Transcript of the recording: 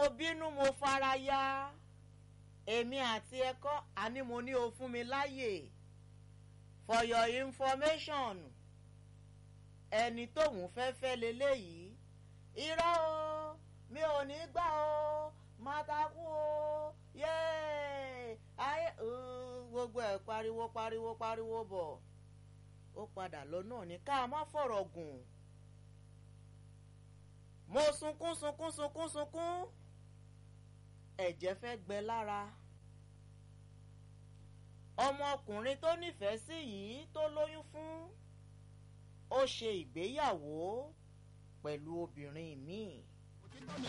bínú mo fara ya èmi àti ẹ̀kọ́ àní mo ní o fún mi láyè for your information ẹni tóun fẹ́ fẹ́ leléyìí irọ́ o mi ò ní gbà o máa takú o yéé ayé gbogbo ẹ̀ pariwo pariwo pariwo bọ̀ ó padà lọ náà ní ká má fọ̀rọ̀ gùn mo sunkún sunkún sunkún sunkún ẹ̀jẹ̀ fẹ́ gbẹ lára ọmọkùnrin tó nífẹ̀ẹ́ sí yìí tó lóyún fún ó ṣe ìgbéyàwó pẹ̀lú obìnrin míì.